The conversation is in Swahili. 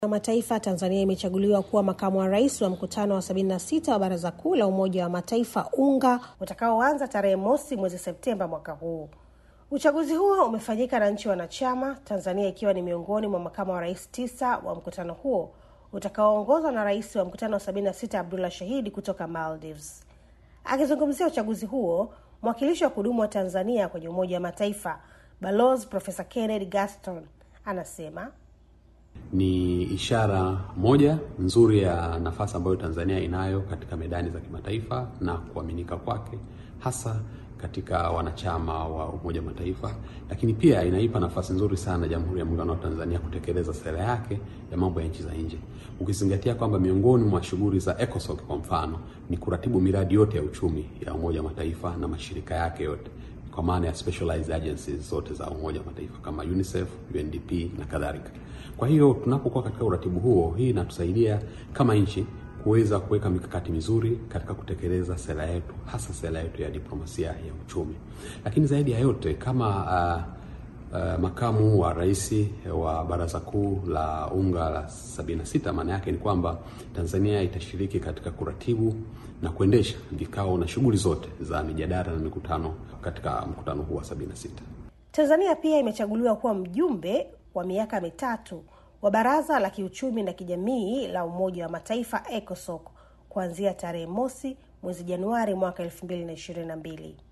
wa Mataifa, Tanzania imechaguliwa kuwa makamu wa rais wa mkutano wa 76 wa Baraza Kuu la Umoja wa Mataifa UNGA utakaoanza tarehe mosi mwezi Septemba mwaka huu. Uchaguzi huo umefanyika na nchi wanachama, Tanzania ikiwa ni miongoni mwa makamu wa rais tisa wa mkutano huo utakaoongozwa na rais wa mkutano wa 76 Abdullah Shahidi kutoka Maldives. Akizungumzia uchaguzi huo, mwakilishi wa kudumu wa Tanzania kwenye Umoja wa Mataifa Balozi Profesa Kennedy Gaston anasema ni ishara moja nzuri ya nafasi ambayo Tanzania inayo katika medani za kimataifa na kuaminika kwake hasa katika wanachama wa Umoja wa Mataifa, lakini pia inaipa nafasi nzuri sana Jamhuri ya Muungano wa Tanzania kutekeleza sera yake ya mambo ya nchi za nje, ukizingatia kwamba miongoni mwa shughuli za ECOSOC kwa mfano ni kuratibu miradi yote ya uchumi ya Umoja wa Mataifa na mashirika yake yote kwa maana ya specialized agencies zote za Umoja wa Mataifa kama UNICEF, UNDP na kadhalika. Kwa hiyo tunapokuwa katika uratibu huo, hii inatusaidia kama nchi kuweza kuweka mikakati mizuri katika kutekeleza sera yetu, hasa sera yetu ya diplomasia ya uchumi. Lakini zaidi ya yote kama uh, uh, makamu wa rais wa Baraza Kuu la UNGA la 76, maana yake ni kwamba Tanzania itashiriki katika kuratibu na kuendesha vikao na shughuli zote za mijadala na mikutano katika mkutano huu wa 76. Tanzania pia imechaguliwa kuwa mjumbe wa miaka mitatu wa Baraza la Kiuchumi na Kijamii la Umoja wa Mataifa ECOSOC kuanzia tarehe mosi mwezi Januari mwaka 2022.